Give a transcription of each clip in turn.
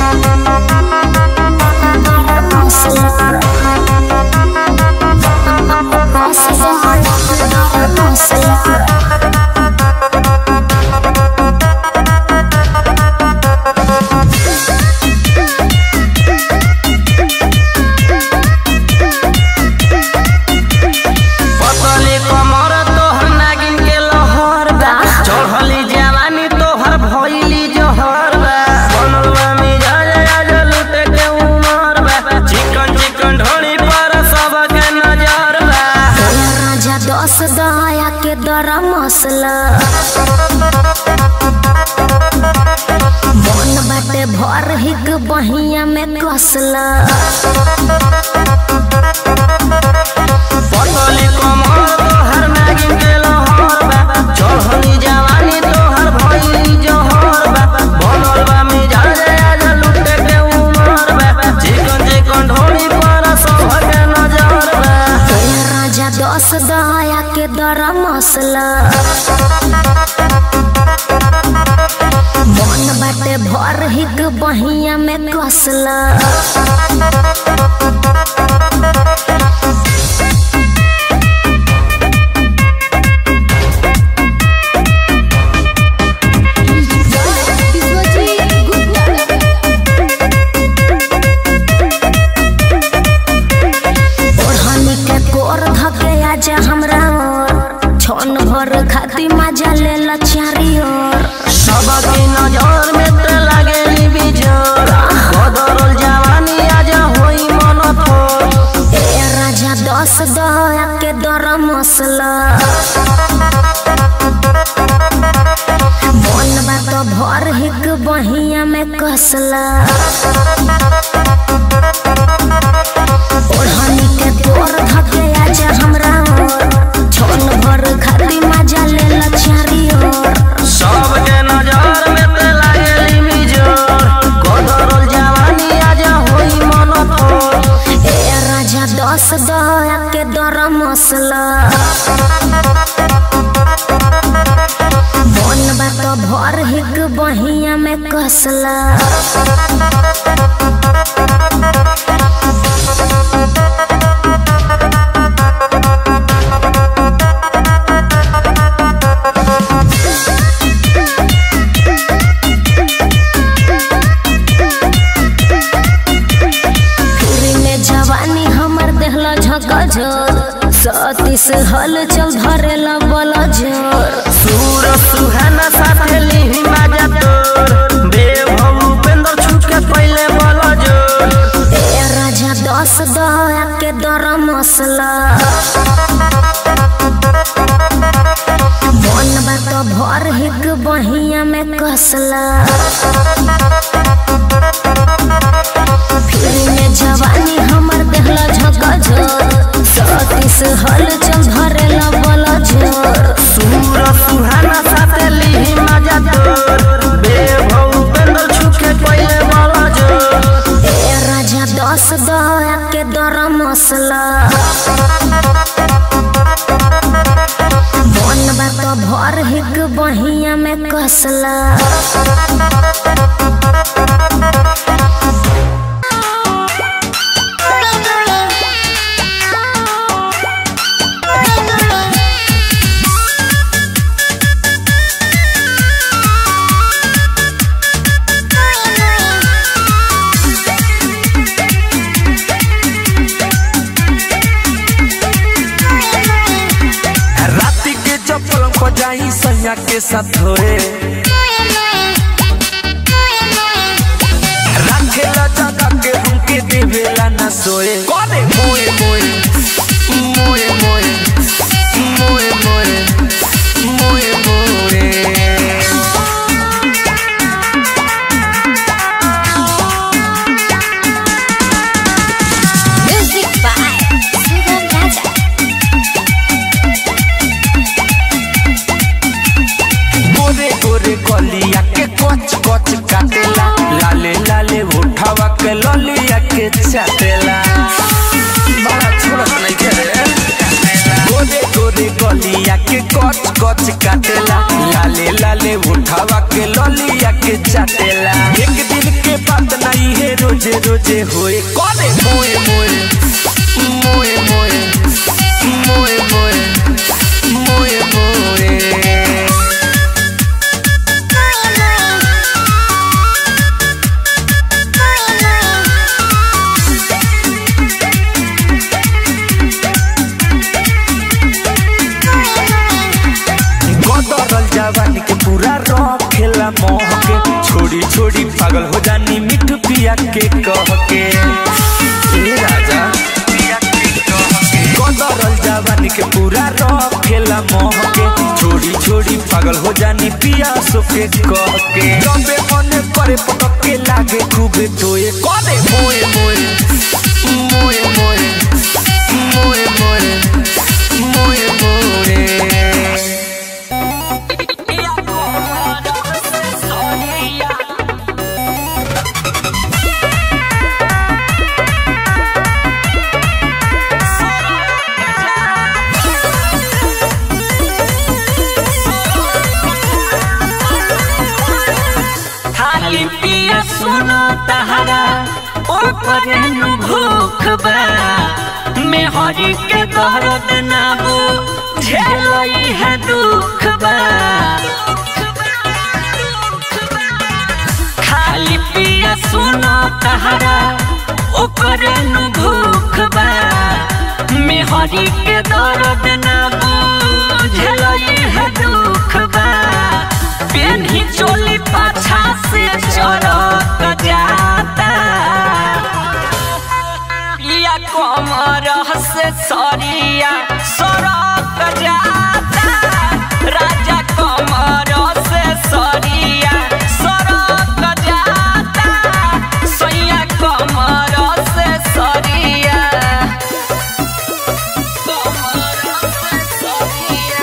पतली कमर तोहर नागिन के लहर बा चढ़ली जवानी तोहर भइली जहर बा बनल बा मिजाज आज लूटे के उमर बा चिकन चिकन ढोली पर सबके नजर बा राजा दस दया के दरा मसला मन बाटे भर हिक बहिया में कसला पतली कमर तोहर नागिन के लहर बा चढ़ली जवानी तोहर भइली जहर बा बनल बा मिजाज आज लूटे के उमर बा चिकन चिकन ढोली पर सबके नजर बा राजा दस दया के दरा मसला मन बाटे भर हिक बहिया में कसला ओढ़नी के कोर धके आजा हमरा ओर छन भर खाती मजा ले ला चारी ओर सबकी नजर में ते लागेली बिजोर बदरल जवानी आज होई मन थोर ए राजा दस दया के दर मसला मन बात भर हिक बहिया में कसला ओढ़नी के कोर धके आजा हमरा ओर छन भर खाती मजा ले ला चारी ओर सबके नजर में ते लागेली बिजोर बदरल जवानी आज होई मन थोर ए राजा दस दया के दर मसला मन बात भर हिक बहिया में कसला पूरी में जवानी हमर देहला झकझोर सतीस हल चल धरेला बल झोर सूर सुहाना साथे लिही माजा तोर देव उपेंद्र छुके पहले बल जोर ए राजा दस दया के दर मसला मन बात भर हिक बहिया में कसला फिर में जवानी हमर देहला झकझोर सतीस हल चल धरेला बल झोर सूर सुहाना साथे लिही माजा तोर देव उपेंद्र छुके पहले बल जोर ए राजा दस दया के दर मसला मन बात भर हिक बहिया में कसला राती के चप्पल बजाई सैया के साथ धोए रखेला जगा के हमके देवेला ना सोए करे मोए मोए मोए मोए मोए मोए मोए मोए म्यूजिक बाय सुगम राजा गोरे गोरे गलिया के कच कच काटेला लाले लाले उठावा के ललिया के चाटेला बड़ा छोरत नहीं करे गोरे गोरे गलिया के कच कच काटेला लाले लाले उठावा के ललिया के चाटेला एक दिन के बात नहीं रोजे रोजे होए करे मोए मोए मोए मोए मोए मोए मोए मोए गदरल जवानी के पूरा रखेला मोह के छोड़ी छोड़ी पागल हो जानी मिठ पिया के कह के ए राजा गदरल जवानी के पूरा रखेला मोह के छोड़ी छोड़ी पागल हो जानी पिया सो के कह के जबे मन करे पटक के लागे खूबे तोए करे मोए मोए मोए मोए मोए मोए मोए मोए खाली पिया सुनो तहरा ऊपर नु भूख बा मेहरी के दर्द ना बो झेलई है दुख बा खाली पिया सुनो तहरा ऊपर नु भूख बा मेहरी के दर्द ना बो झेलई है दुख बा पेन्ही चोली पाछा से चरक जाता पिया कमर से सरिया सरक जाता राजा कमर से सरिया सरक जाता सैया कमर से सरिया कमर से सरिया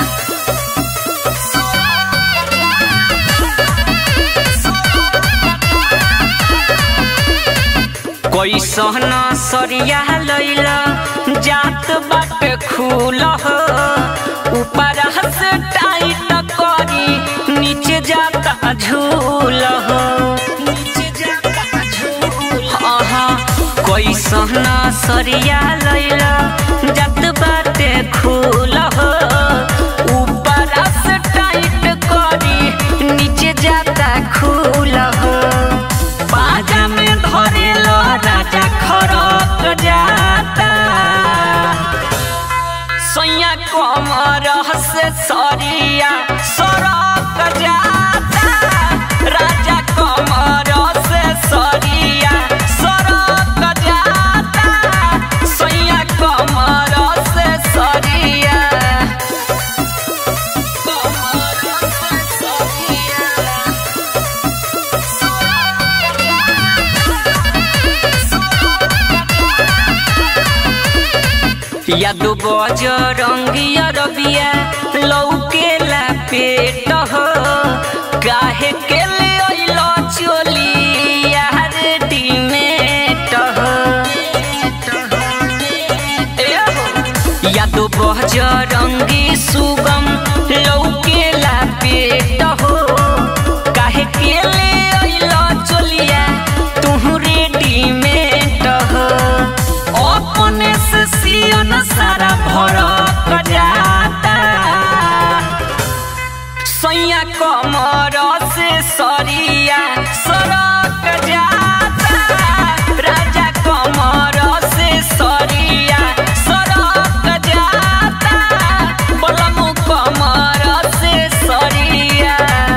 कैसन सरिया लैला जात बाटे खूल हो ऊपर से टाइट करी नीचे जाता झूल हो नीचे जाता झूल हाँ कैसन सरिया लैला जात बाटे खूल हो ऊपर से टाइट करी नीचे जाता खूल हो बाजा में धरेलो राजा खरक जाता सैया कमर से सरिया सरक जाता राजा कमर से सरिया सरक जाता सैया कमर से सरिया कमर से सरिया यादो बज रंगिया रबिया लौकेला पेट हो काहे के ले अइलो चोली यार डिमेट हो ए हो यादो बज रंगी सुगम लौकेला पेट हो काहे के ले अइलो चोलिया तुहू रेडीमेड हो अपने से सियन सारा भरक जाता सैया कमर से सरिया सरक जाता राजा कमर से सरिया सरक जाता बलमु कमर से सरिया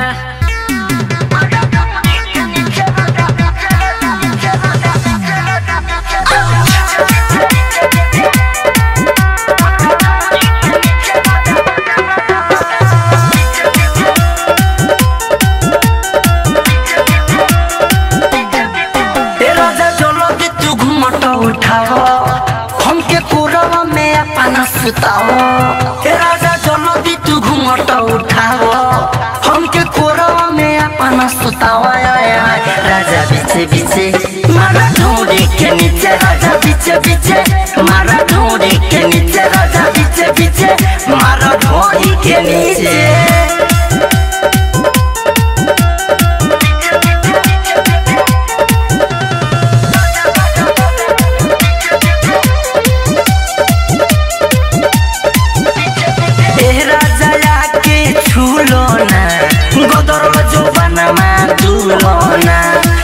ए राजा चलो कि तू घूमट उठाओ हमके कोरवा में अपना सुताओ ए राजा चलो कि तू घूमट उठाओ हमके कोरवा में अपना सुताओ आय, आय, आय। राजा पीछे पीछे मारा ढूंढी के नीचे राजा पीछे पीछे मारा ढूंढी के नीचे राजा पीछे पीछे मारा ढूंढी के नीचे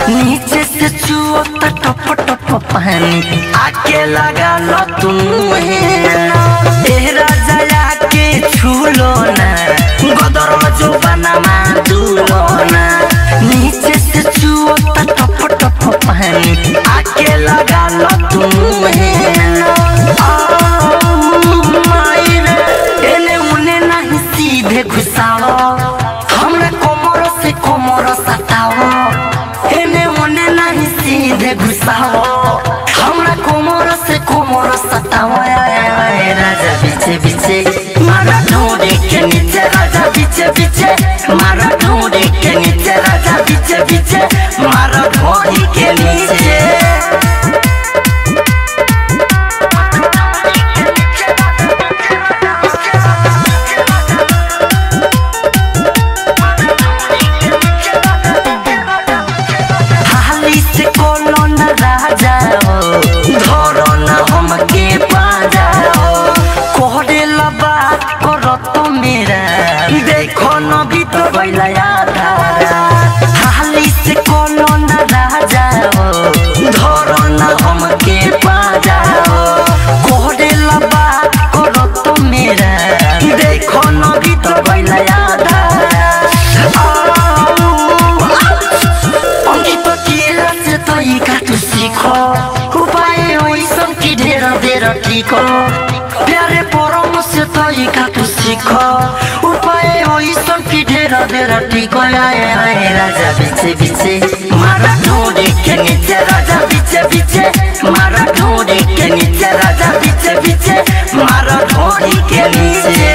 नीचे से चुअता टप टप पानी आके लगा लो तुम ए राजा के छूलो ना गदर में जो बनमा दूलो ना नीचे से चुअता टप टप पानी आके लगा लो तुम एने उने नहीं सीधे घुसाओ हमरा कोमर से कोमर सताओ एने उने नहीं सीधे घुसाओ हमरा कोमर से कोमर सताओ आय, आय, आय, राजा पीछे पीछे मारा ढूंढे के नीचे राजा पीछे पीछे मारा ढूंढे के नीचे राजा पीछे पीछे मारा ढूंढी के नीचे हाली से कोनो न राजा हो धरो न हमके पाजा हो कोहरे बात करो तो मेरा देखो न भी तो बैला यादारा हाली से कोनो न राजा हो धरो न हमके पाजा हो कोहरे बात करो तो मेरा देखो न भी तो बैला यादारा অঙ্কিত কি আছে তই কাটু শিখ উপায় ওই সঙ্কি ঢের ঢের ঠিক প্যারে পরম সে তই কাটু শিখ উপায় ওই সঙ্কি ঢের ঢের ঠিক আয় আয় রাজা বিছে বিছে মারা ঢোড়ে কে নিচে রাজা বিছে বিছে মারা ঢোড়ে কে নিচে রাজা বিছে বিছে মারা ঢোড়ি কে নিচে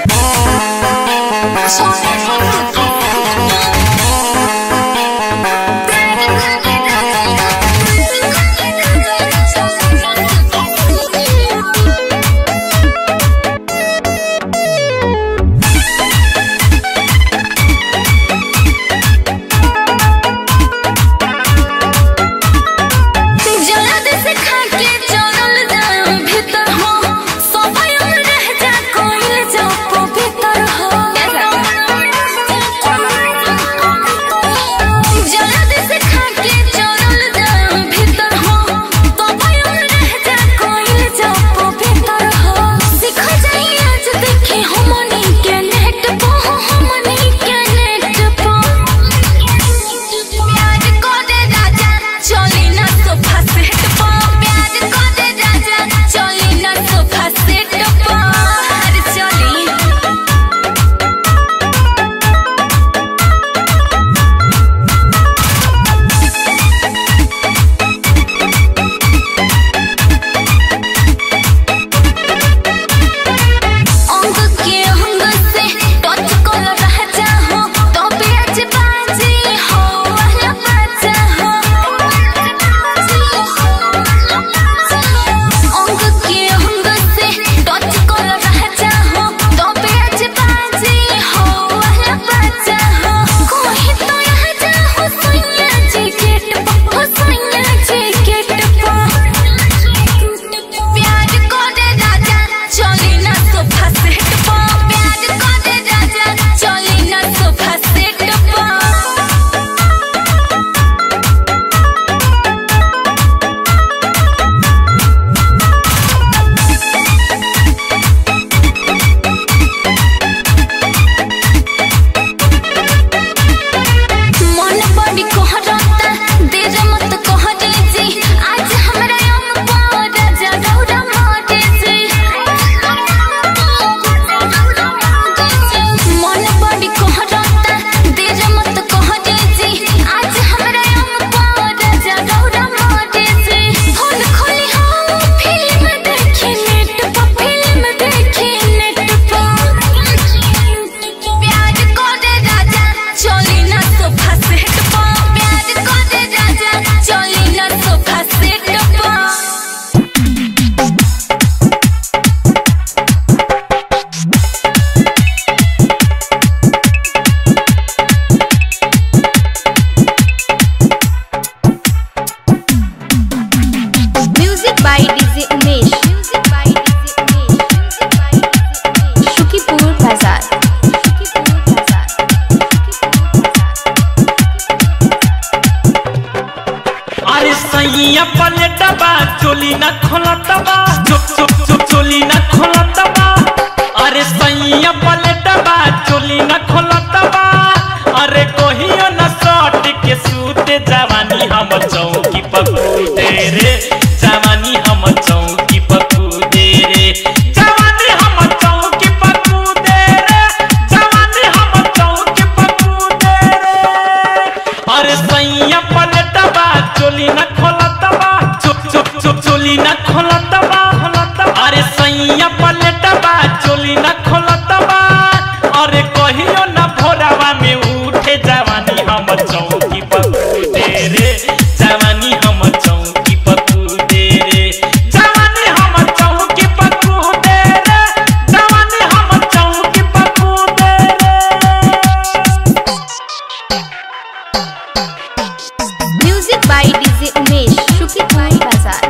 जलद से खाके चलल जाम भीतर हो समय रह जा कोइल जाओ को भीतर हो सैया पलटबा चोली न खोलतबा चो चो चो चोली न खोलतबा अरे सैया पलटबा चोली न खोलतबा अरे कहियो न सट के सूते जवानी हम चौकी पकूदे रे जवानी हम चौकी पकूदे रे जवानी हम चौकी पकूदे रे जवानी हम चौकी पकूदे रे अरे सैया पलटबा चोली न खोलतबा चुप चुप चुप चोली न खोलतबा खोलतबा अरे सैया पलटबा चोली न खोलतबा अरे कहियो न भोरावा में उठे जवानी हम चौकी पकूदे रे जवानी हम चौकी पकूदे रे जवानी हम चौकी पकूदे रे जवानी हम चौकी पकूदे रे म्यूजिक बाय डीजे उमेश शुक्रिया बाजार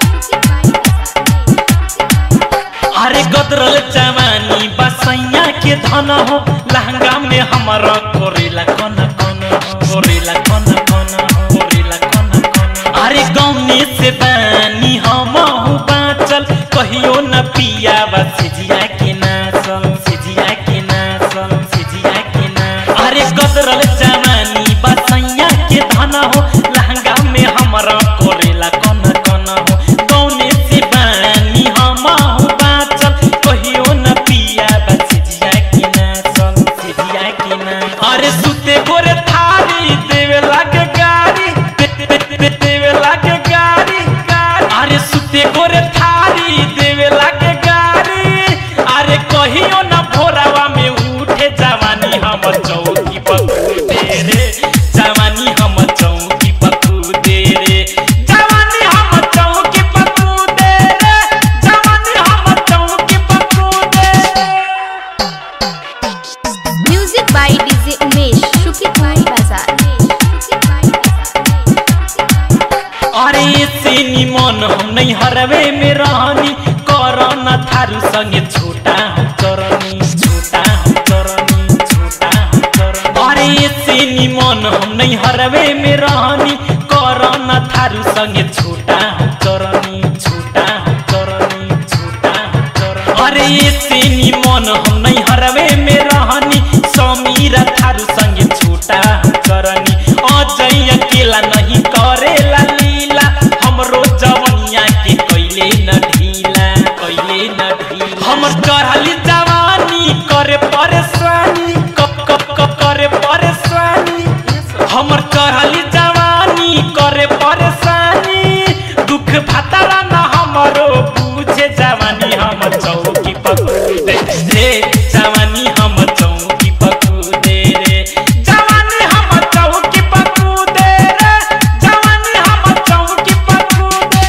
अरे गदरल जवानी बसैया के धन हो लहंगा में हमारा कोरेला कन कन हो, कोरेला कन कन हो, कोरेला कन कन हो। अरे गौने से बानी हम हूँ बाँचल कहियो न पिया सिजिया के नाचल सिजिया के नाचल सिजिया के नाचल अरे गदरल जवानी बसैया के धन हो लहंगा में हमारा कोरेला कन कन हो गौने से बानी हम हूँ बाँचल कहियो न पिया सिजिया के नाचल सिजिया के नाचल अरे सुते गोरे थारी देवे लागे गाड़ी दे- दे- दे- देवे लागे गाड़ी गाड़ी। अरे सुते गोरे थारी देवे लागे गाड़ी अरे कहियो न भोरावा में उठे जवानी हम चौकी पकूदे रे जवानी हम चौकी पकूदे रे जवानी हम चौकी पकूदे रे जवानी हम चौकी पकूदे म्यूजिक बाय डीजे उमेश शुक्रिया बाजार अरे से निमन हम नहीं हरवे में रहनी करना थारू संगे छोटा हम चरनी छोटा हम चरनी छोटा हम चरनी अरे से निमन हम नहीं हरवे में रहनी करना थारू संगे छोटा हम चरनी छोटा हम चरनी छोटा हम चरनी अरे से निमन हम नहीं हरवे में रहनी समीरा थारू संगे छोटा हम चरनी अजय अकेला नहीं करेला लीला हमरो जवनिया के कैले न ढीला कैले न ढीला हमर चढ़ली जवानी करे परेशानी कप कप कप करे परेशानी हमर चढ़ली जवानी करे परेशानी दुख भतरा न हमरो पूछे जवानी हम चौकी पकूदे रे जवानी हम चौकी पकूदे रे जवानी हम चौकी पकूदे रे जवानी हम चौकी पकूदे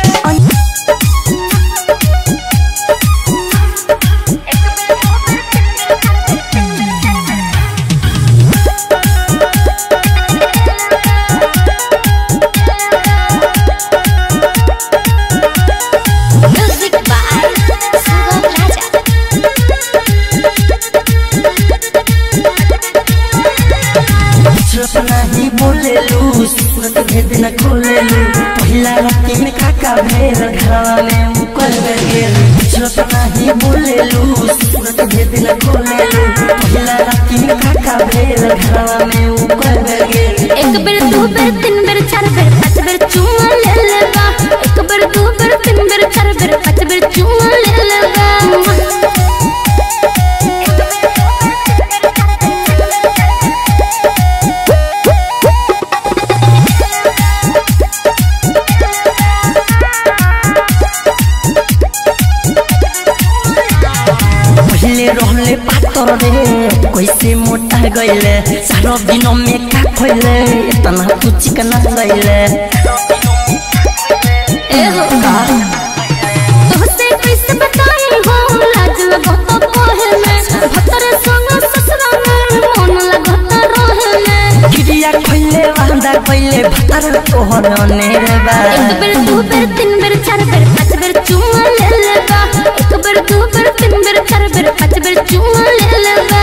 म्यूजिक बाय सुगम राजा चुप नहीं बोले लू सूरत भेद न खोले लू पहिला राती में काका भेर घरवा में मुकल गेल चुप नहीं बोले लू सूरत भेद न खोले लू पहिला राती में काका भेर घरवा में मुकल गेल एक बेर दू बेर तीन बेर चार बेर पाँच बेर चुमा ले लेबा एक बेर दू बेर तीन बेर चार बेर पाँच बेर चुमा ले लेबा पहले रहले पातर रे कैसे मोटा गईले सारो दिन में का खोले इतना तू चिकना गईले ए हो तोहसे कैसे बताई हो लाज लगत कोहे में भतर संग ससुरा में मन लगत रहे में गिरिया खोले वांदा खोले भतर तोहर अनेरे बा एक बेर दू बेर तीन बेर चार बेर पाँच बेर चुमा ले लेबा एक बेर दू बेर तीन बेर चार बेर पाँच बेर चुमा ले लेबा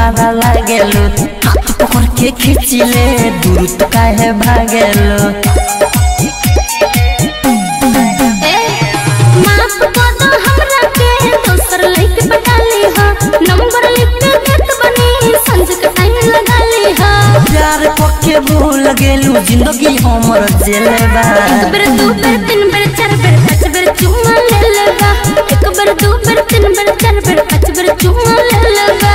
बड़ा लागेलो हाथ पकड़ के खींचिले दूर तो काहे भागेलो ए माफ कर दो हमरा के दोसर लइके पटा ली हा नंबर लिख के देत बनी संज के टाइम लगा ली हा प्यार पक्के भूल गेलू जिंदगी हमर जेले बा एक बेर दू बेर तीन बेर चार बेर पाँच बेर चुम्मा ले लेगा एक बेर दू बेर तीन बेर चार बेर पाँच बेर चुम्मा ले लेगा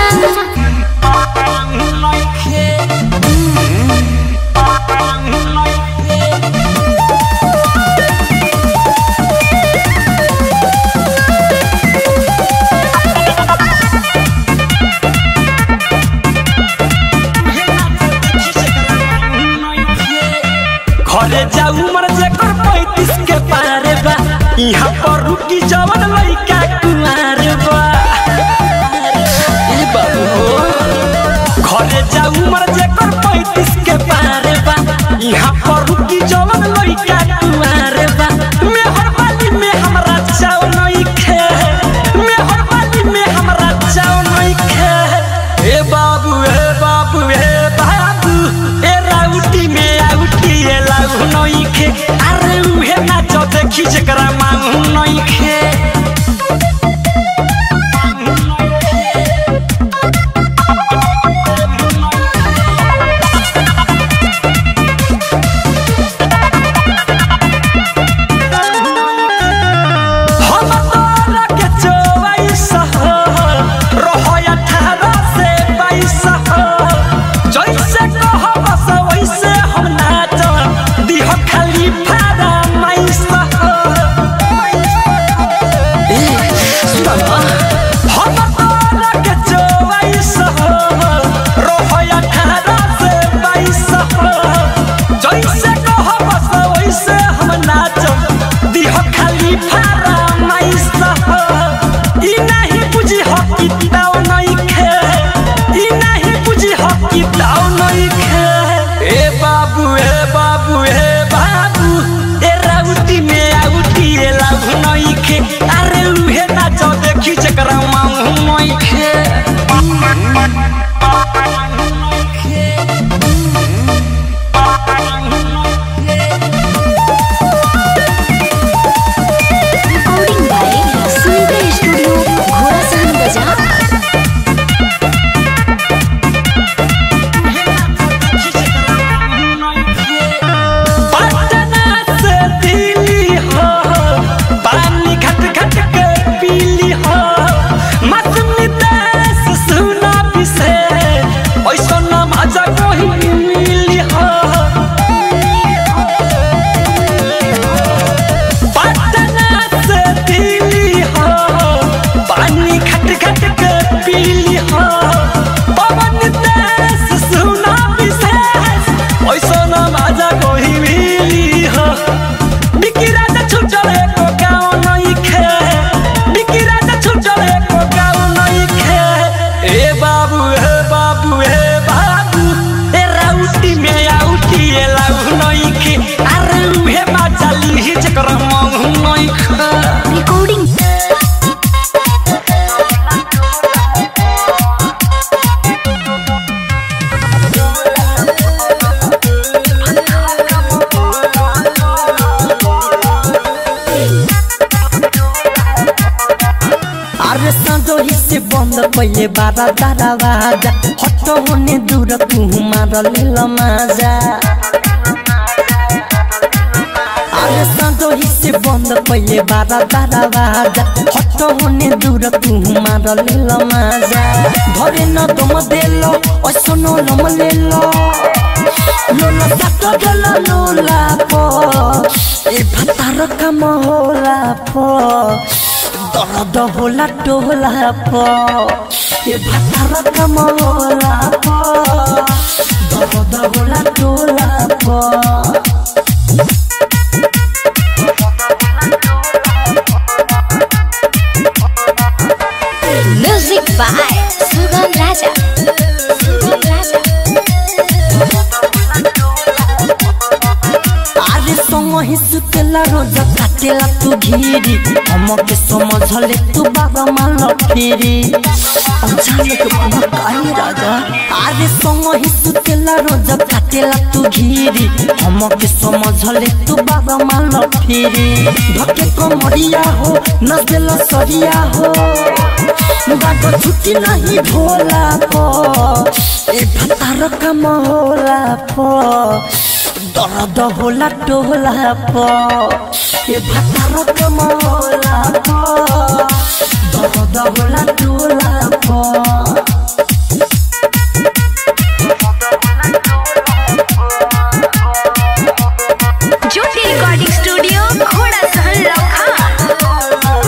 घरे जाऊ मर जेकर पैंतीस के पारे बा यहाँ पर रुकी जवन लइका कुमार बा ए बाबू हो। घरे जाऊ मर जेकर पैंतीस के पारे बा यहाँ पर रुकी जवन लइका कुमार बा मेहर बाली में हमरा चाव नहीं खे मेहर बाली में हमरा चाव नहीं खे ए बाबू ए बाबू ए बाबू ए राउटी में आउटी ए लाउ नहीं खे अरे उहे नाच देखी जकरा मांगू नहीं खे हम तोरा के चौबीस हो, रहो अठारह से बाईस हो। जैसे कहब से वैसे हम नाचब, दिह खाली फरमाइश हो। ए, सुन न, हम तोरा के चौबीस हो, रहो अठारह से बाईस हो। जैसे कहब से वैसे हम नाचब, दिह खाली फरमाइश हो। ई नहीं बुझी हो कि ताव नहीं खे ई नहीं बुझी हो कि ताव नहीं खे ए बाबू ए बाबू ए बाबू ए राउटी में आउटी ए लाभ नहीं खे अरे उहे नाच देखी जकरा मांगू नहीं खे recording by Sunita studio Ghorasahan बाजार पटना से दिल्ली हो पानी घट घट के पीली हो मौसमी देश सुना पिसे ऐसा ना मजा कोई मिली हो पटना से दिल्ली हो पानी घट घट के पीली हो पवन देश सुना विशेष ऐसा ना मजा कोई मिली हो बिकी राजा छुटल एको गाँव नहीं खे बिकी राजा छुटल एको गाँव नहीं खे ए बाबू हे बाबू हे बाबू ए राउटी में आउटी ए लाउ नहीं खे अरे उहे मजा ली जकर मंग नहीं खे रिकॉर्डिंग अरे संजो ही से बंद पहिले बारा दरवाजा हट होने दूर तू मार लेल माजा अरे संजो ही से बंद पहिले बारा दरवाजा हट होने दूर तू मार लेल माजा धरे न तुम देलो ऐसनो लम लेलो लोला सातो गलो लोला पो ए भतार काम होला पो दर्द होला टोला पो ए भातार काम होला पो दर्द होला टोला पो म्यूजिक बाय सुगम राजा सुगम राजा आरे संग ही सुतेला रोज काटेला तू घीरी हमके समझले तू बाबा मान फेरी अचानक मन काहे राजा अरे संग ही सुतेला रोज काटेला तू घीरी हमके समझले तू बाबा मान फेरी धके कमरिया हो नसेला सरिया हो बाबा छुट्टी नहीं भोला पो ए भतार कम होला पो दर्द होला टोला पो ए भतार कम होला पो दर्द होला टोला पो ज्योति रिकॉर्डिंग स्टूडियो घोड़ा सहन लखा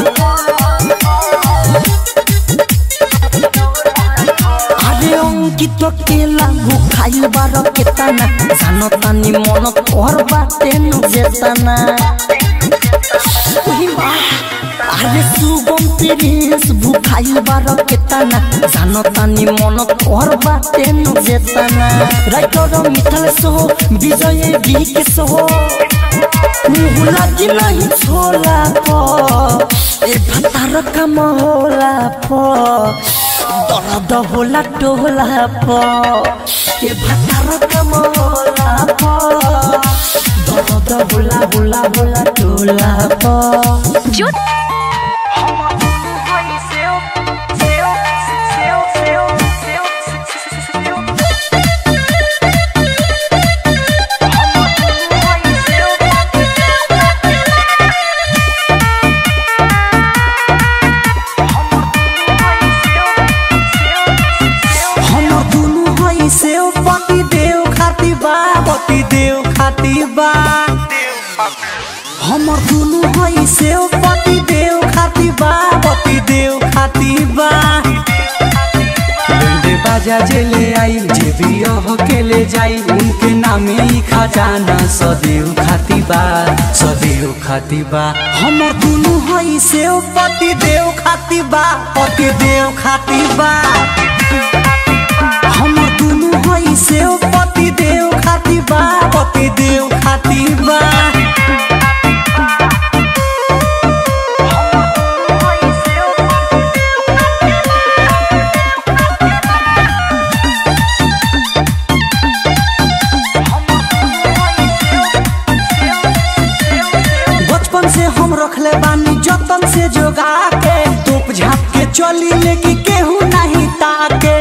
আরে অঙ্কিত কেলা খাইল বার কেতানা জানো তানি মন তোর বাটে যেতানা আরে সুগম তিরিস ভুখাইল বার কেতানা জানো তানি মন তোর বাটে যেতানা রাইটর মিথাল সহ বিজয়ে বিকে সহ मुँह लगी नहीं छोला पो ए भतार कम होला पो दर्द होला टोला पो ए भतार कम होला पो दर्द होला होला होला टोला पो ज्योति हमर दुनु हई से पति देव खाती बा पति देव खाती बा हमर दुनु हई से पति देव खाती बा पति देव खाती बा बंदे बाजा जेले आई जे भी यह के ले जाई उनके नामे ही खजाना सदैव खाती बा सदैव खाती बा हमर दुनु हई से पति देव खाती बा पति देव खाती बा हमर दुनु हई से पति देव खाती बा पति देव खाती बा बचपन से हम रखले बानी जतन से जोगा के तोप झाप के चली लेके केहू नहीं ताके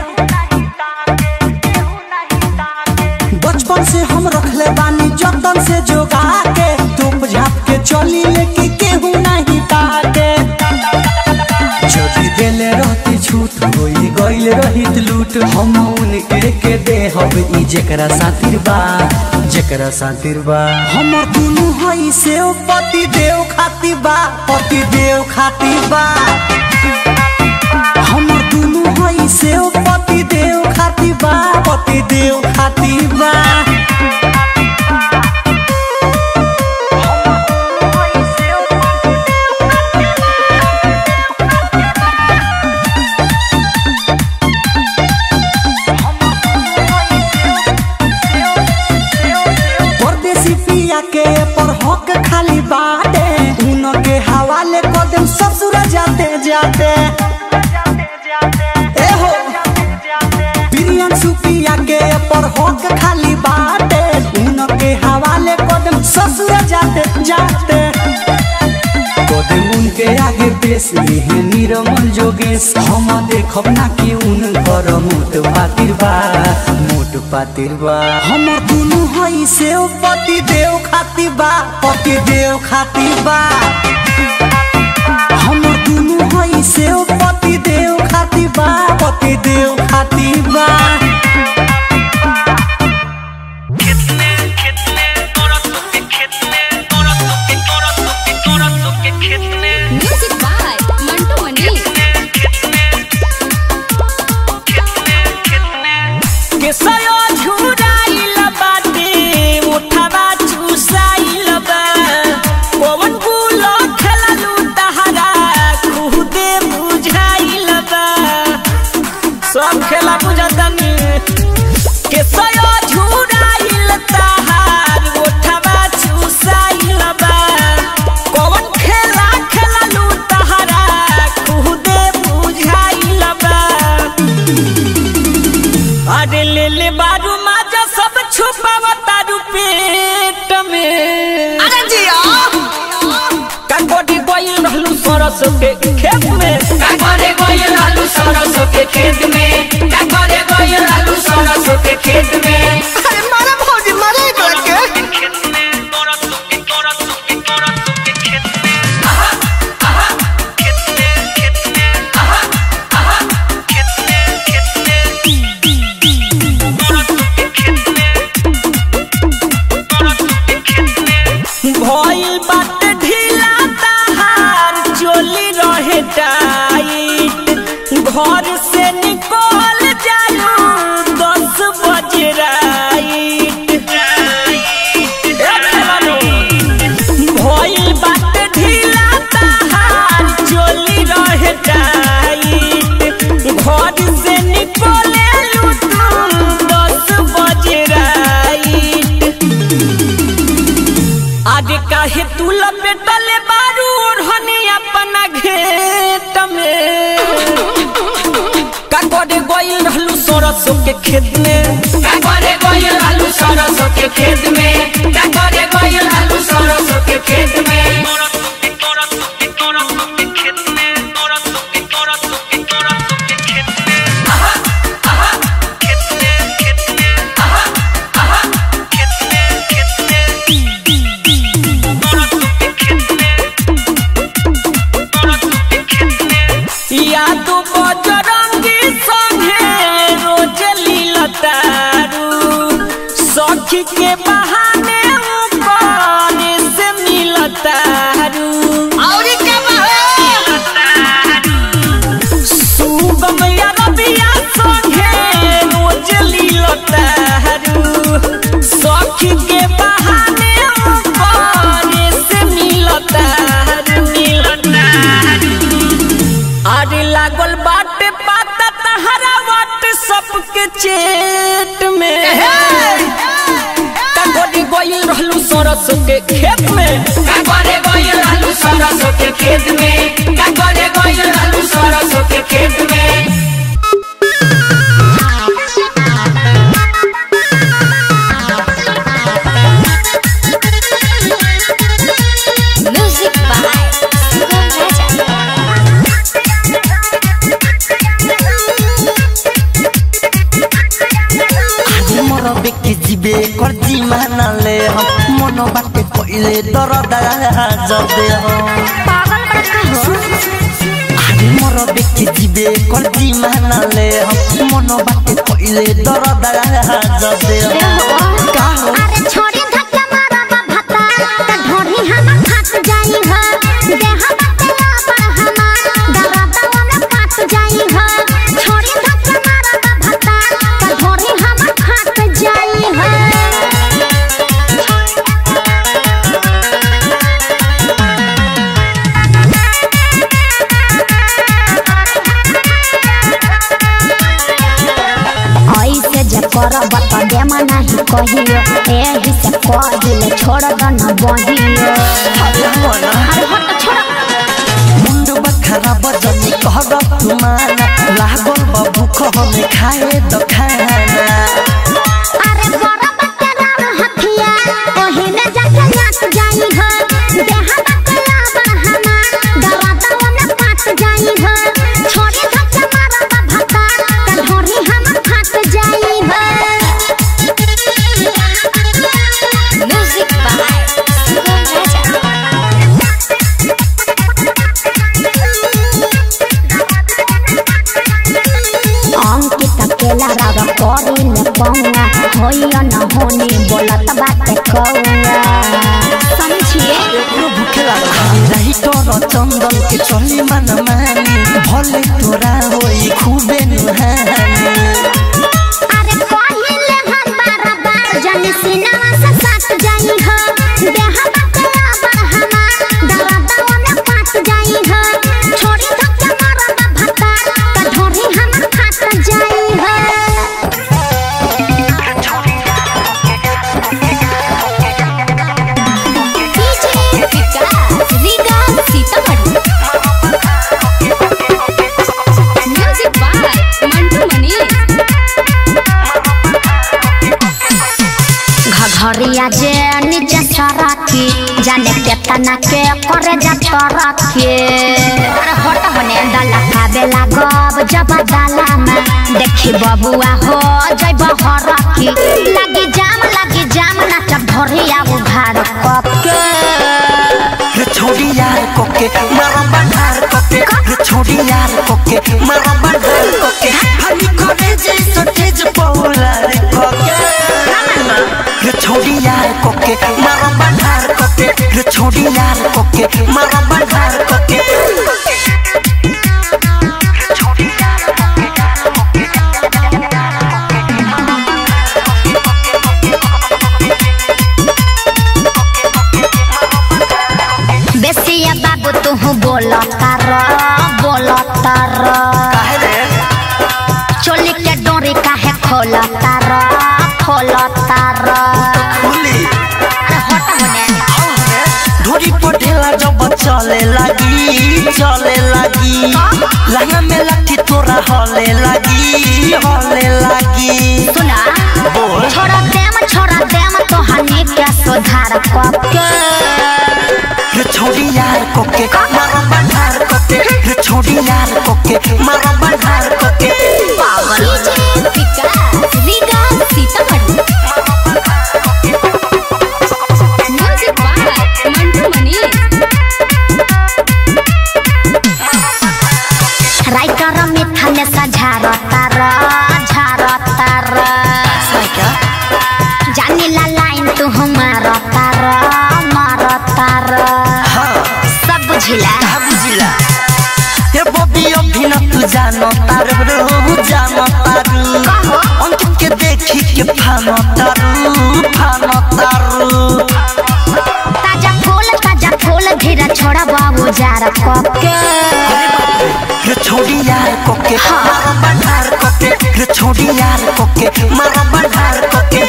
बचपन से हम रखले बानी जतन से जोगा के तोप झाप के चली लेके केहू नहीं ताके जदि देले रहती छूट होई गइल रहित लूट हम उनके के दे हब ई जेकरा सातिर बा जेकरा सातिर बा हमर दुनु हई से पति देव खाती बा पति देव खाती बा हमर दुनु हई से पति देव खाती बा पति देव खाती बा परदेसी पिया के पर हक खाली बाटे उनके हवाले कदम ससुर जाते जाते ए हो बिरियन सुपिया के पर हक खाली बाटे उनके हवाले कदम ससुर जाते जाते कदम उनके आगे पेश लिहे निरमल जोगेश हम देखब ना कि उनकर मोट पातिर बा मोट पातिर बा हमर दुनु हई से पति देव खाती बा पति देव खाती बा हमर दुनु हई से पति देव खाती बा पति देव खाती बा म्यूजिक बाय मंटू मनी केसयो झुराइल बाटे मुठवा चुसाइल बा पवन गुलो खेललू तहरा खुदे बुझाइल बा सब खेला बुझतनी छुपावा तारू पेट में अरे जिया काकोटी गइल रहलू सरस के खेत में का करे गइल आलू सरसों के खेत में का करे गइल आलू सरसों के खेत में अरे मारा भौजी मारा एक लड़के भइल बात ढीला ताहार चोली रहे टाइट घर से निकल जालू दस बजे राइट ए खेलानो, भइल बात ढीला ताहार चोली रहे टाइट घर से निकले लूटू दस बजे राइट आगे काहे तू लपेटले बारू ओढ़नी अपना घेट में का करे गइल रहलू सरसों के खेत में का करे गइल आलू सरसों के खेत में का करे गइल आलू सरसों के खेत में या तू बजरंगी संगे रोज लीलतारू सखी के बहाने ऊपर से मिलतारू और क्या सुगम या रबिया संगे रोज लीलतारू सखी के बहाने ऊपर से मिलतारू मिलतारू अरे लागल बाटे पाता तहरा वाट सबके चेट में काकोटी गइल रहलू सरस के खेत में का करे गइल आलू सरसों के खेत में का करे गइल आलू सरसों के खेत में Music by Sugam Raja. आज मोर बेकी जीवे कर जी मानले हम मन बाटे पहिले दरदा जदे हम पागल बड़का हो आज मोर बेकी जीवे कर जी मानले हम मन बाटे पहिले दरदा जदे हम का हो अरे छोड़ी धक्का मारा बा भता त ढोढ़ी हम फाट जाई ह देह बतला पर हम दरदवा में पाट जाई ह छोड़ी धक्का मारा बा भता त ढोढ़ी हम फाट जाई ह ऐसे जे करब त देमा नाही कहियो एही से कह दिले छोड़ द न बहियो अरे मना अरे हट छोड़ मुंड बखरा बजनी कहर तुमाना लागल बा भूख हमें खाए द खाना अरे बड़ा बकरा हथिया ओही में जाके नाच जाई हो देहा बकला बरहमा दरदवा में पाट जाई हो छोड़ी धक्का मारा बा भता त ढोरी हम फाट जाई हो Music by Sugam Raja. Ankit अकेला राग करी ले पौंगा होइयो न होनी बोलत बाटे कौआ समझिए एकरो भूखे लागल रही तोर चंदन के चली मन मानी भले तोरा होई खूबे नुहानी अरे पहिले हम बार बार जन सिनेमा से साथ जाई हो देह बकला बरहमा दरदवा में पाट जाई हो छोड़ी धक्का मारा बा भता त ढोरी हम फाट जाई हो DJ Vikas, Riga, Sitamarhi. Music by Mantu Mani. ढरिया जे नीचे सरकी जाने केतना के करे जा तरके अरे हट होने डाला खाबे लागब जब डाला में देखी बबुआ हो जइब हरकी लगी जाम लगी जाम नाच ढरिया उघार कके रे छोड़ी यार कोके मारा बंधार कोके रे छोड़ी यार कोके मारा बंधार कोके हनी करे जैसो तेज पौला रे कोके रे छोड़ी यार कोके मारा बंधार कोके रे छोड़ी यार कोके मारा बंधार कोके बेसिया बाबू तू बोलता र बोलता र काहे रे चोली के डोरी काहे खोलता र खोलता र खुली अरे हट होने ढोरी पटेला जब चले लगी चले लगी लहंगा में लाठी तोरा हले लगी हले लगी सुना बोल छोड़ा देम छोड़ा देम तो हनी के सुधार कके रे छोड़ी यार कोके मारा बंधार कोके रे छोड़ी यार कोके मारा बंधार कोके पागल Vikas Vikas Sitamarhi music by Mantu Manish writer मिठा ने सझारता र झारता र क्या जानी ला लाइन तू मारता र मारता र हाँ सब बुझिला कहा बुझिला ये बॉबी अभी न तू जानो तारू रू जानो तारू कहो। अंकित के देखी के फानो तारू फानो तारू ताजा फूल ताजा फूल धीरे छोड़ा बाबू जार कके रे छोड़ी यार कोके हाँ। मारा बंधार कोके रे छोड़ी यार कोके मारा बंधार कोके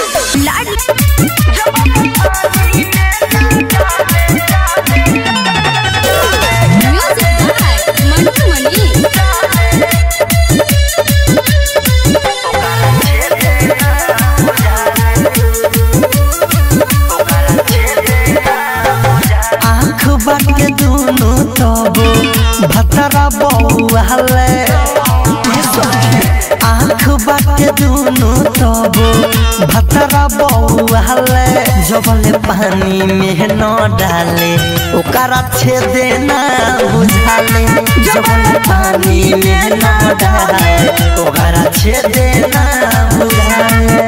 म्यूजिक बाय मंटू मनीष आँख बाट के दुनु तबो भतरा बौआले आँख बाट के दुनु तबो भतरा बौआले जबले पानी में न डाले ओकरा छेदे ना बुझाले जबले पानी में न डाले ओकरा छेदे ना बुझाले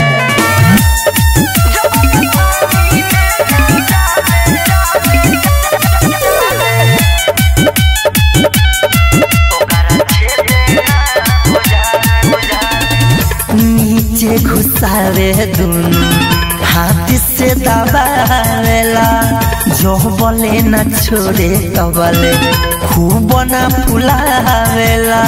नीचे घुसावे दुनु हाथ से दबावेला जो बोले न छोड़े कबले खूब न फुलावेला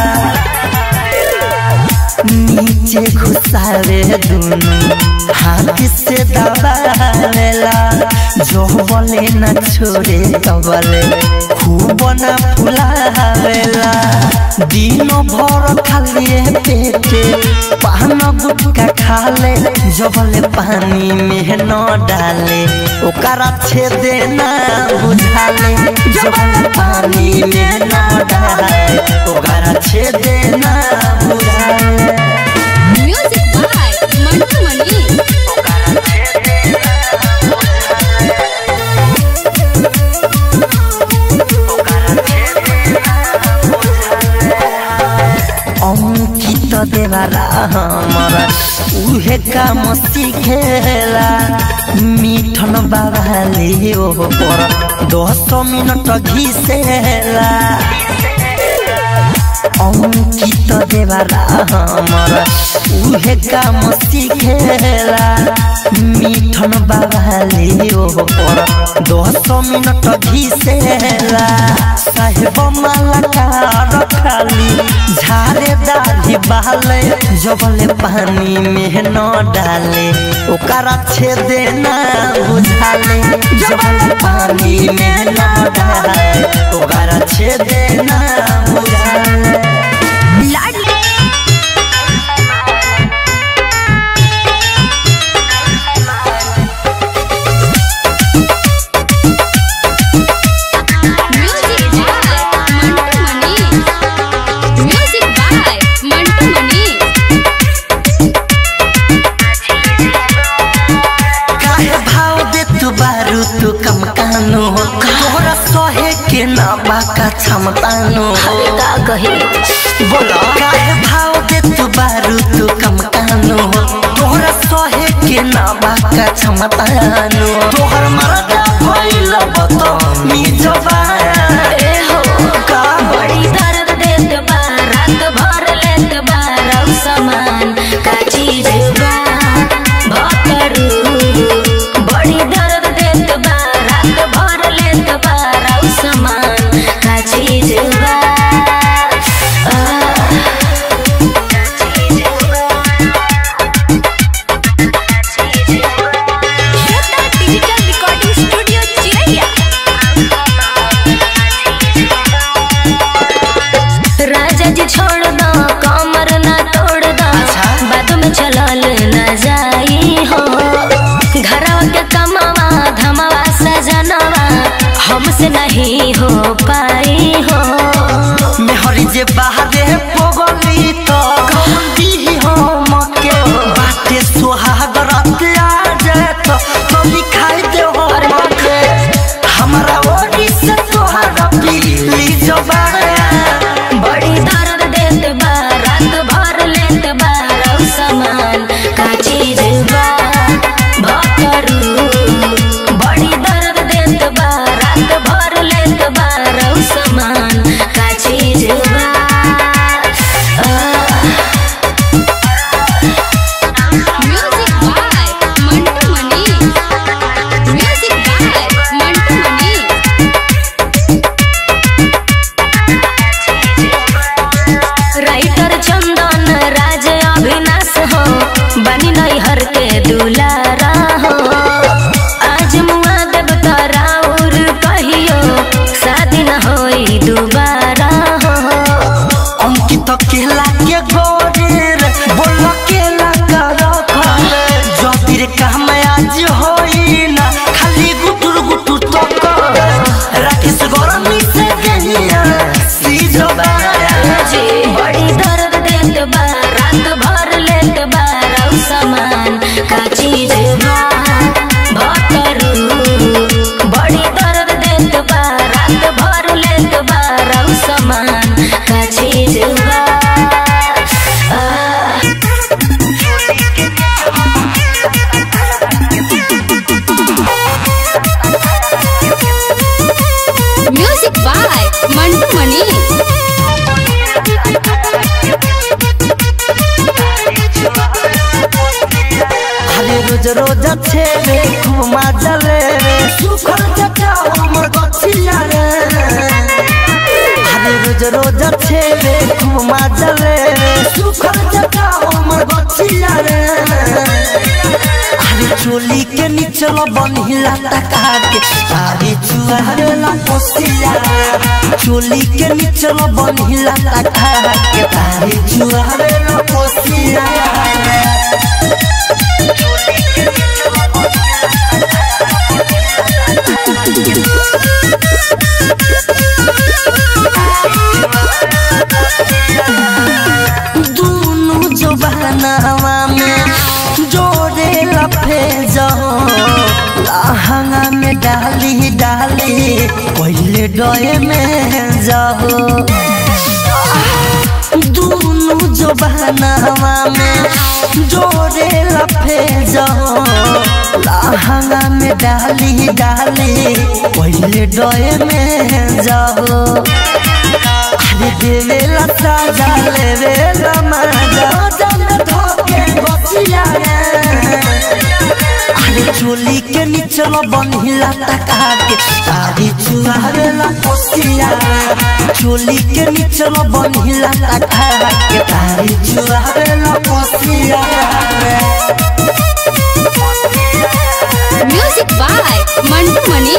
नीचे घुसावे दुनु हाथ से दबावेला जो बोले न छोड़े कबले खूब न फुलावेला दिनों भर खालिए पेटे पान गुटका खाले जबले पानी में न डाले ओकरा छेदे ना बुझाले जबले पानी में न डाले ओकरा छेदे ना बुझाले म्यूजिक बाय मंटू मनीष अंकित देवाला हमारा उहे काम सिखेला मिठन बाबाले ओ पर दस मिनट घिसेला अंकित देवाला हमारा उहे काम सिखेला मिठन बाबाले ओ पर दस मिनट घिसेला साहेब मालाकार खाली झारे दाढ़ी बहाले जबले पानी में न डाले ओकरा छेदे ना बुझाले जबले पानी में न डाले ओकरा छेदे ना बुझाले के ना बाका क्षमतानो अरे का कही बोला काहे भाव दे तू बारू तू कम कानो तोहरा सहे के ना बाका क्षमतानो तोहर मरदा भइल बतो मी जवाया ए हो का बड़ी दर्द देत बा रात भर लेत बा रौ समान का चीज बा भतरू बड़ी दर्द देत बा रात भर लेत बा रौ समान का चीज बा आ, डिजिटल रिकॉर्डिंग स्टूडियो चिरैया राजा जी छोड़ दो कमर ना तोड़ दो बाद में चलल न जाई हो घरवा के कमावा धमावा सजनवा हमसे नहीं हो पाई हो मेहरी जे बाहरे पगली तो गंदी हो मके बाटे सुहाग रात आ जाए तो तो लिखाई दे हो मके हमारा ओरी से तोहरा पीली जबाया बड़ी दर्द देत बा रात भर लेत बा रौ समान का चीज बा भतरू बड़ी दर्द देत बा रात भर लेत बा रौ समान का चीज बा आ, music by Mantu Mani music by Mantu Mani writer Chandan Raj Abhinash हो बनी नैहर के दुलारा हो आज मुआ देव तराउर कहियो शादी न होई दुबारा हो अंकित केला के गोरेर बोल केला कर खरे जतिर काम आज होई ना खाली गुटुर गुटुर तो कर राकेश गरमी से गहिया सीजबाया जी बड़ी दर्द देत बा रात भर लेत बा रौ समान का चीज बा भतरू बड़ी दर्द देत बा रात भर लेत बा रौ समान का चीज बा आ, म्यूजिक बाय मंटू मनी अरे रोज रोज छे रे खूब मजा ले रे सुखर जटा हमर गछिया रे अरे रोज रोज छे रे खूब मजा ले रे सुखर जटा हमर गछिया रे अरे चोली के निचल बनिला तका के तारी चुहारे ला पोसिया चोली के निचल बनिला तका के तारी चुहारे ला पोसिया दोनों जबानावा में जोड़े लफे जाओ लहंगा में डाली डाली पहले डोए में जाओ दोनों जबानावा में जोड़े लफे जाओ लहंगा में डाली डाली पहले डोए में जाओ अरे देवेला साजा लेवेला मजा जन धोके बचिया रे अरे चोली के निचल बनिला तका के तारी चुहावेला पोसिया चोली के निचल बनिला तका के तारी चुहावेला पोसिया music by Mantu Mani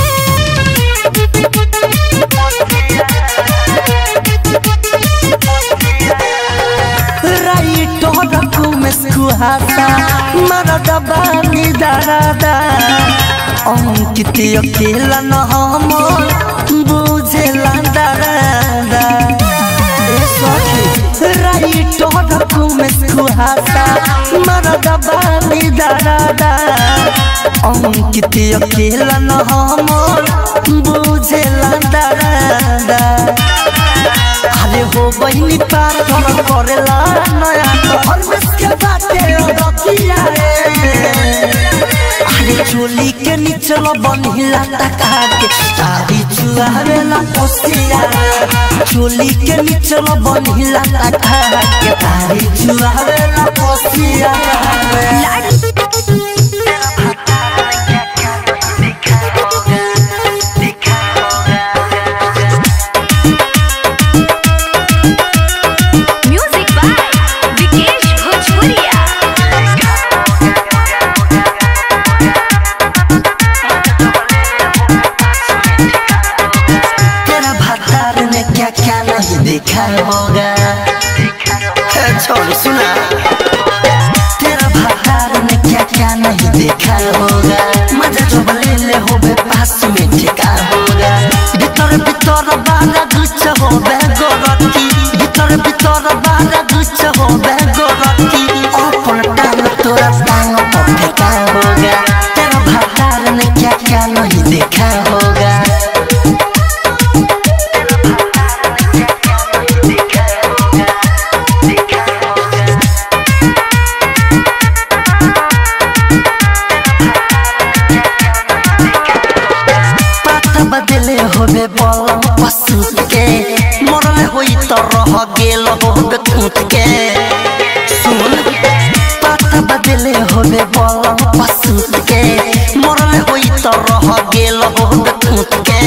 writer रखू में सुहासा मरद बानी दरादा अंकित अकेला न हम बुझेला दरादा ए सखी राइटो रखू में सुहासा मरद बानी दरादा अंकित अकेला न हमर बुझेला दादा अरे हो बहिनी पार घर करेला नया घर में के बाटे रतिया रे अरे चोली के नीचल बनिला टका के तारी चुआवेला पोसिया चोली के नीचल बनिला टका के तारी चुआवेला पोसिया म्यूजिक बाय विकेश भोजपुरिया तेरा भतार ने क्या क्या नहीं देखा होगा ए, छोड़ सुना तेरा भतार ने क्या क्या नहीं देखा होगा मजा जो ले ले हो बे पास में ठिका होगा भीतर भीतर बारा गुच्छ हो बे गोरती भीतर भीतर बारा गुच्छ हो बे गोरती अपन टांग तोरा टांग पर ठिका होगा तेरा भतार ने क्या क्या नहीं देखा होगा पाता बदले होबे बलम पशु के मरले होई त रह गेल होबे कूट के सुन पाता बदले होबे बलम पशु के मरले होई त रह गेल होबे कूट के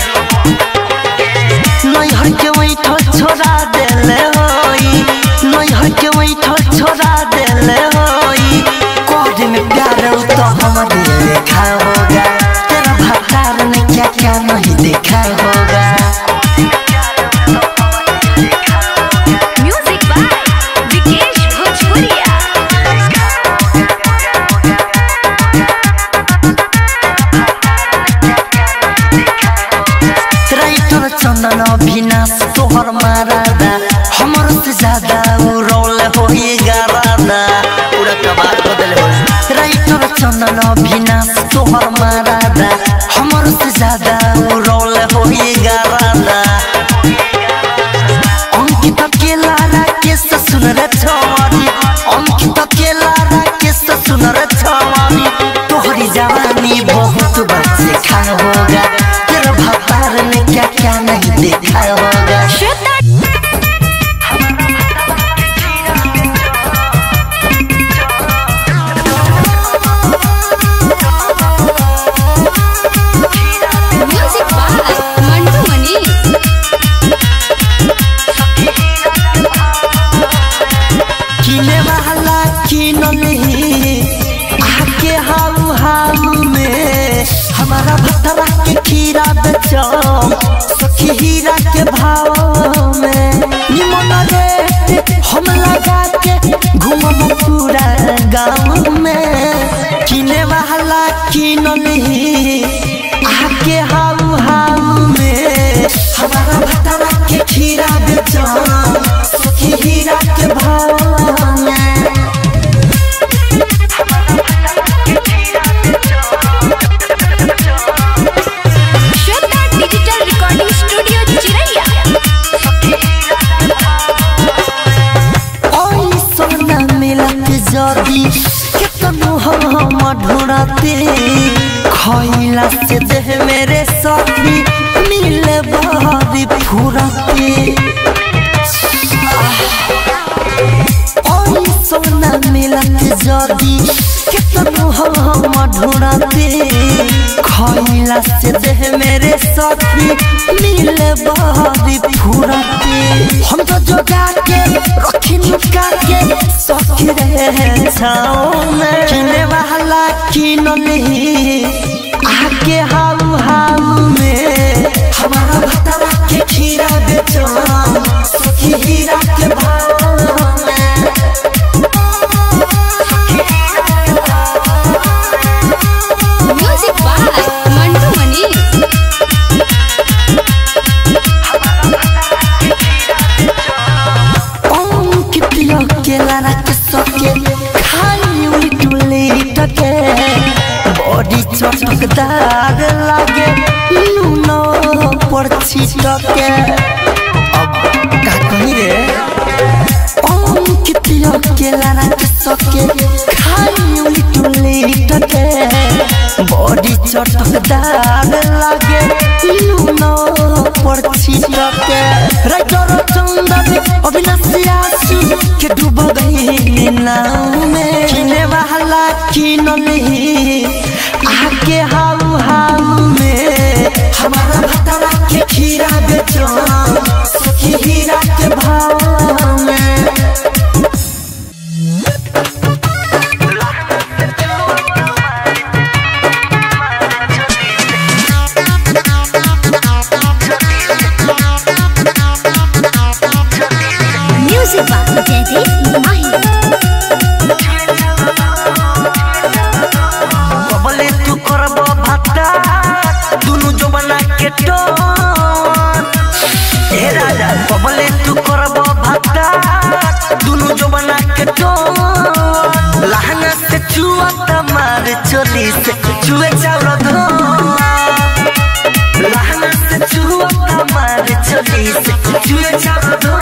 नहीं हर के वही छोड़ा देले होई नहीं हर के वही छोड़ा देले होई कोड में प्यार उ तो हमारे देखा होगा तेरा भतार ने क्या क्या नहीं देखा होगा म्यूजिक बाय विकेश भोजपुरिया ट्रैक्टर चंदन अभिनाश तोहर मारादा हमर से ज्यादा उ रोल होई गारादा पूरा कबार बदल हो ट्रैक्टर चंदन अभिनाश तोहर मारादा हमर से ज्यादा उ रोल होई गारादा अंकित अकेला के सुन रे छवानी अंकित अकेला के सुन रे छवानी तोहरी जवानी बहुत बच्चे खा होगा तेरा भतार ने क्या क्या नहीं देखा होगा म्यूजिक बाय मंटू मनी किने वाला किन नहीं आके हाउ हाउ में हमारा भतरा के खीरा बेचो सखी हीरा के भाव में निमन रे हम लगा के घूमब पूरा गाँव में किने वाला किन नहीं आके हाउ हाउ में हमारा भतरा के खीरा बेचो सखी हीरा के भाव में श्वेता डिजिटल रिकॉर्डिंग स्टूडियो चिरैया ओई सोना मिलत जदी केतनो हम ढूंढते खइला से देह मेरे साथी मिले बारी फुरते ओई सोना मिलत जदी केतनो हम ढूंढते खइला से देह मेरे साथी मिले बारी फुरते हम तो जोगा के रखी नुका के सखी रहे छाओ में किने वाला किन नहीं आके हाउ हाउ में हमारा भतरा के खीरा बेचो सखी हीरा के भाव में म्यूजिक बाय मंटू मनी अंकित के लारा के सके खाली उल्टुली टके चटकदार लागे लूनो पर छिटके अब का कही रे अंकितिया के लारा के सके खाई उली टुली टके बॉडी चटकदार लागे लूनो पर छिटके राइटर चंदन अविनाशी आसू के डूब गई नाव में किने वाला किन ली आके हाउ हाउ में हमारा भतरा के खीरा बेचो सखी हीरा के भाव में म्यूजिक बाय जयदीप माही बबले तू करब भत्ता दुनु जवाना के टोन ए राजा बबले तू करब भत्ता दुनु जवाना के टोन लहंगा से चुआ तमार चोली से चुए चावल धो लहंगा से चुआ तमार चोली से चुए चावल धो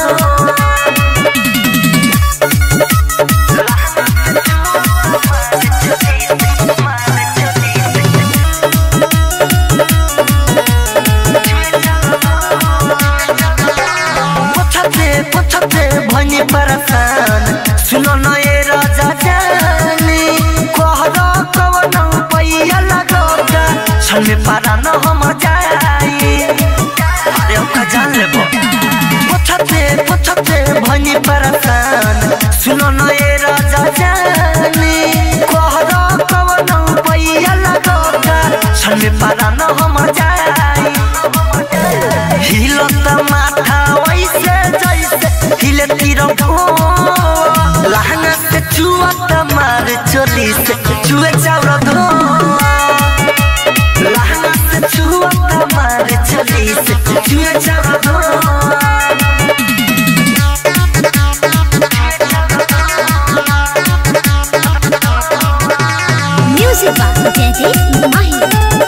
पछते पछते भनी परसान सुनो न ये राजा जानी कहरा कवन पैया लगोगा छन में पारा न हम जाई अरे ओका जान लेबो पछते पछते भनी परसान सुनो न ये राजा जानी कहरा कवन पैया लगोगा छन में पारा न हम जाई हिलत माथा वैसे जैसे हिले तीर लहंगा से चुअत मार चोली से चुए चाउर धो लहंगा से चुअत मार चोली से चुए चाउर धो म्यूजिक बाय जयदीप माही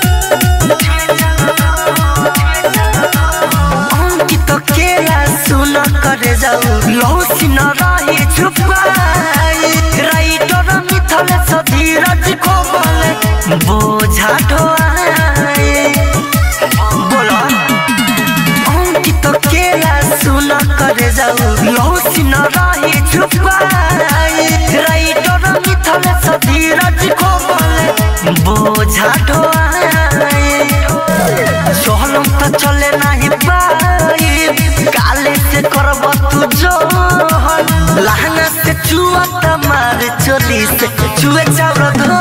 अंकित केला सुन करे जाऊ लौसी न रही छुपाई राइटर मिथल सधीरज को बोले बोझा ढोआई बोलो अंकित केला सुन करे जाऊ लौसी न रही छुपाई राइटर मिथल सधीरज को बोले बोझा ढोआई सोहलम तो चले नहीं पाई काले से करब तू जोहन लहंगा से चुआ तमार चोली से चुए चावल धो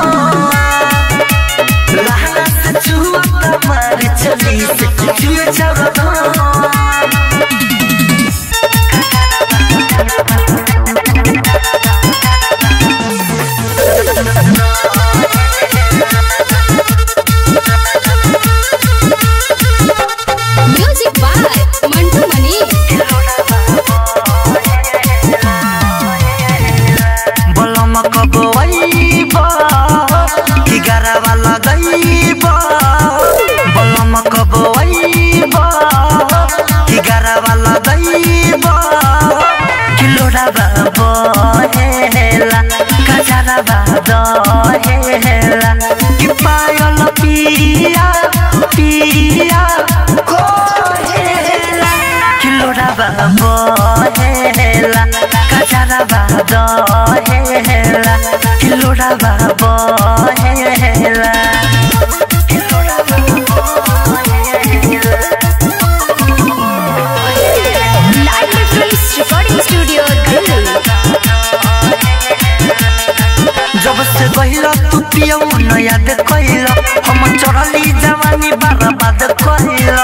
लहंगा से चुआ तमार चोली से चुए चावल धो म्यूजिक बाय मंटू मनी बलम कबो आइबा कि गरवा लगैबा बलम कबो आइबा कि गरवा लगैबा कि लोराबा बहेला कजरबा दहेला कि पायल पिया पिया कोहेला कि लोराबा बहेला कजरबा दहेला कि लोराबा बहेला कि लोराबा बहेला live films recording studio Delhi जब से गहिला तू पियौ न याद कहिला हम चढ़ली जवानी बर्बाद कहिला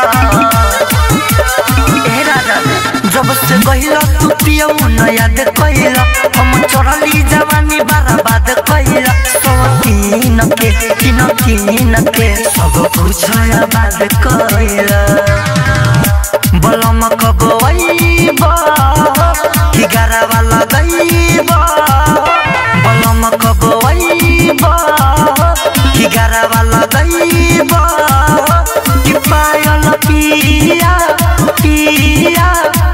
ए राजा जब से गहिला तू पियौ न याद कहिला हम चढ़ली जवानी बर्बाद कहिला सब तीन के तीन तीन के सब कुछ आबाद कहिला बलम कब आइबा कि गरवा लगैबा बलम कब आइबा कि गरवा लगैब कि पायल पिया पिया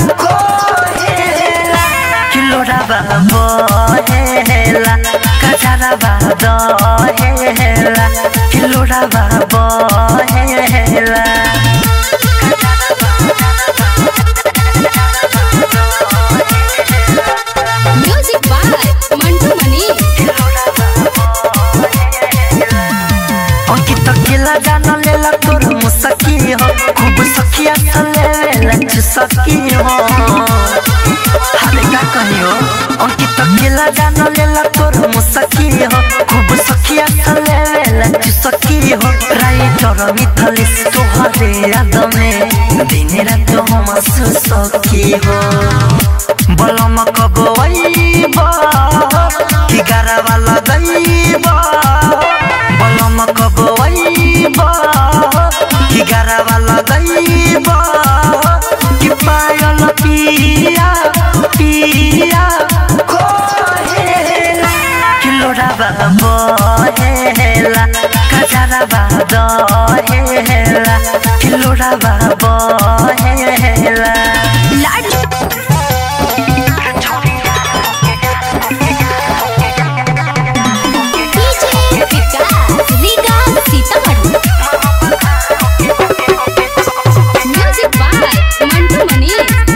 कोहेला कि लोराबा बहेला कजराबा दहेला कि लोराबा बहेला म्यूजिक बाय मंटू मनी अंकित केला जान लेला तोर मुसकी हो खूब सखिया सले लेला चुसकी हो हाले का कहियो अंकित केला जान लेला तोर मुसकी हो खूब सखिया सले लेला चुसकी हो राइटर मिथलिस तोहरे याद में दिन रात हम सुसकी हो बलम कब आइब कि गारावा लगैब बलम कब आइब कि गारावा लगैब कि पायल पिया पिया कोहेला कि लोराबा बहेला कजराबा दहेला कि लोराबा बहेला DJ Vikas Riga Sitamarhi music by Mantu Mani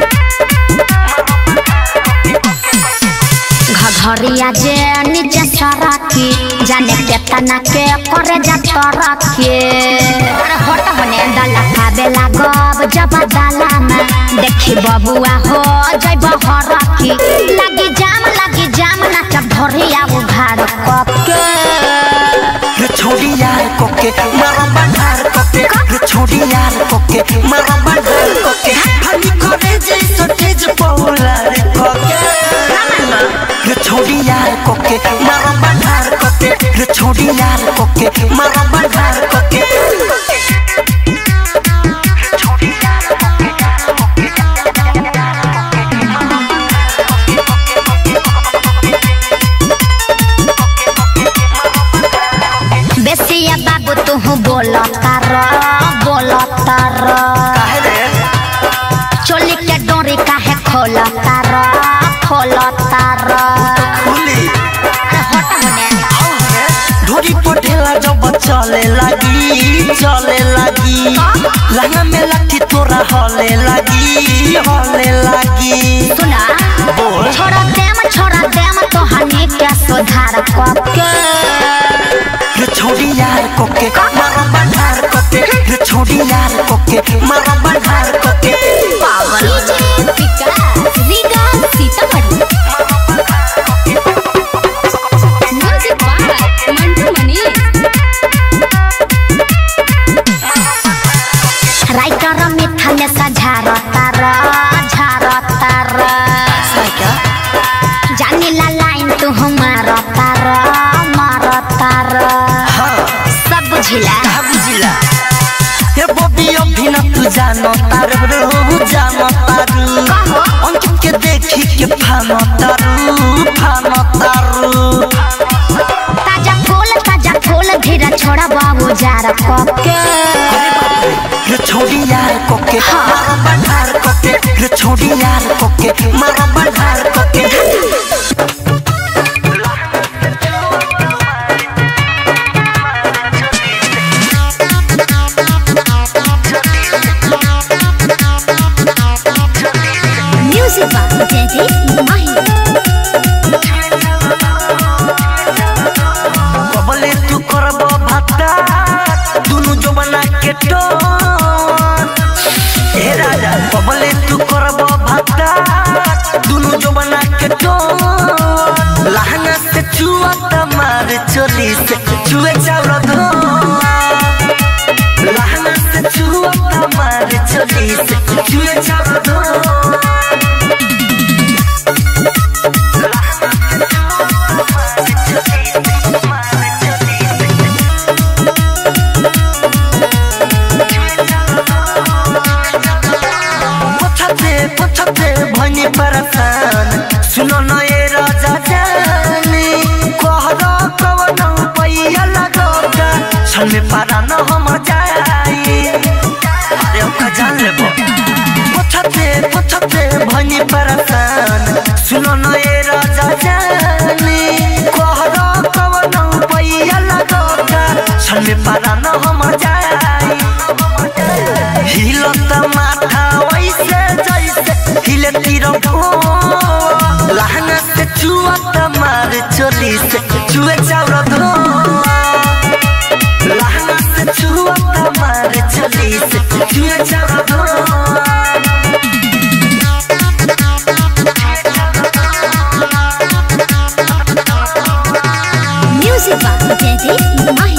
घघरिया जे नीचे सरकी जाने केतना के करे जा तरके अरे हट होने डाला खाबे लागब जब डाला में देखी बबुआ हो जय बहरकी लगी जाम लगी जाम नाचब धरिया उघार कप के रे छोड़ी यार कोके मारो बंधार कोके रे छोड़ी यार कोके मारो बंधार कोके हनी करे जैसो तेज पौला रे कोके रे छोड़ी यार कोके मारो बंधार कोके रे छोड़ी यार कोके मारो बंधार कोके बेसिया बाबू तू बोलता र बोलता र काहे रे चोली के डोरी काहे खोलता र खोलता र खुली अरे हट होने ढोरी पटेला जब चले लगी चले लगी लहंगा में लाठी तोरा हले लगी हले लगी सुना बोल। छोड़ा देम छोड़ा देम तो हनी के सुधार कप के रे छोड़ी यार कोके मारो बंधार कोके रे छोड़ी यार कोके मारो बंधार कोके DJ Vikas Riga Sitamarhi music by Mantu Mani writer मिठा में सझारता र झारता र जानी ला लाइन तू मारता र मारता र हाँ सब बुझिला कहा बुझिला हे बॉबी अभी न तू जानो तारू रू जानो तारू कहो। अंकित के देखी के फानो तारू फानो तारू ताजा फूल ताजा फूल धीरे छोड़ा बाबू जार कप के रे छोड़ी यार कोके मारो बंधार कोके रे छोड़ी यार कोके मारो बंधार कोके म्यूजिक बाबू जयदीप माही बबले तू करब भत्ता दुनु जमाना के टोन हे राजा बबले तू करब भत्ता दुनु जमाना के टोन लहंगा से चुआ तमार चोली से चुए चावल धो लहंगा से चुआ तमार चोली से चुए चावल धो पछते पछते भनी परसान सुनो न ए राजा जानी कहरा कवन पैया लगोगा छन में पारा न हम जाई अरे ओका जान लेबो पछते पछते भनी परेशान सुनो न ए राजा जानी कोहरा कवन पैया लगोगा छन में पारा न हम जाई हिलत माथा वैसे जैसे हिले तीर लहंगा से चुअत मार चोली से चुए चाउर धो लहंगा से चुअत मार चोली से चुए चाउर धो म्यूजिक बाय जयदीप माही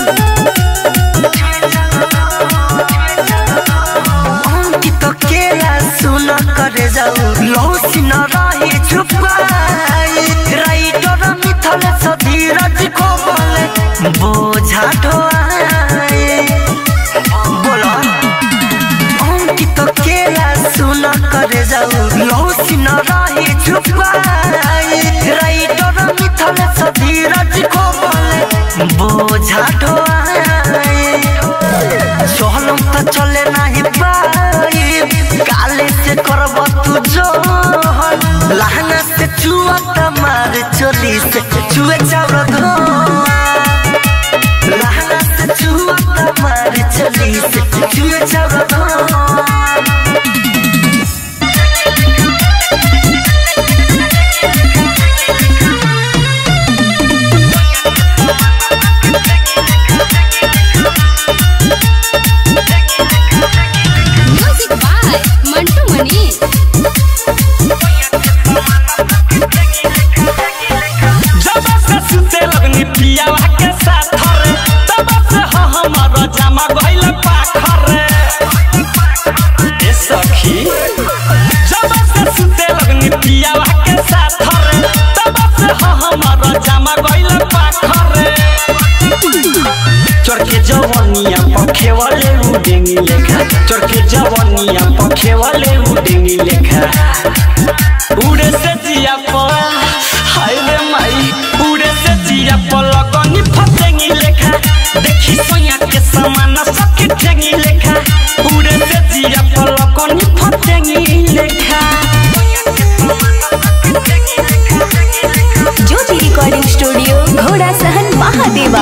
अंकित केला सुन करे जाऊ लौसी न रही छुपाई राइटर मिथल सधीरज को बोले बोझा ढोआई बोलो अंकित केला सुन करे जाऊ लौसी न रही छुपाई राइटर मिथल सधीरज को बोले बोझा ढोआई सोहलम तो चले नहीं पाई काले से करब तू जो लहंगा से चुआ मार चोली से चुए चाउर धो लहंगा से चुआ मार चोली से चुए चाउर धो म्यूजिक बाय मंटू मनी जब से सुते लगनी पियावा के साथ रे तब से ह हमर जमा गइल पाखर रे ए सखी जब से सुते लगनी पियावा के साथ रे तब से ह हमर जमा गइल पाखर रे चरके जवनिया पखे वाले उडेंगी लेखा चरके जवनिया पखे वाले उडेंगी लेखा उड़े से जिया पर हाय रे माई उड़े से जिया पर लगनी फसेंगी लेखा देखी सोया के समान सखी ठेंगी लेखा उड़े से जिया पर लगनी फसेंगी लेखा ज्योति रिकॉर्डिंग स्टूडियो घोड़ा सहन महादेवा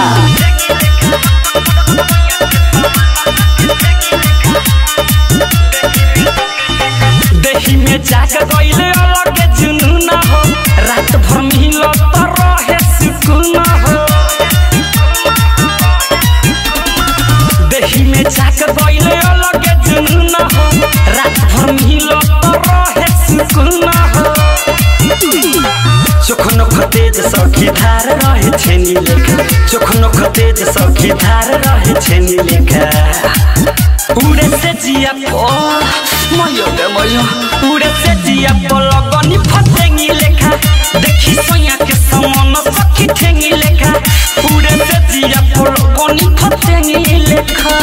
देही में जाग गइले अलग जुनून हो रात भर मिलो तो रहे सुकून हो देही में जाग गइले अलग जुनून हो रात भर मिलो तो रहे सुकून हो चोखनो खतेज सखी धार रहे छेनी लेखा चोखनो खतेज सखी धार रहे छेनी लेखा उड़े से जिया पो मयो गे मयो उड़े से जिया पो लगनी फसेंगी लेखा देखी सोया के समान सखी ठेंगी लेखा उड़े से जिया पो लगनी फसेंगी लेखा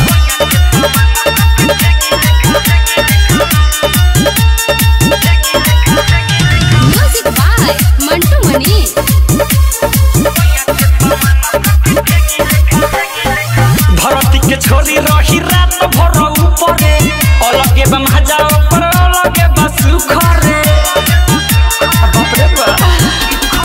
म्यूजिक बाय मंटू मनी भरती के छोरी रही रा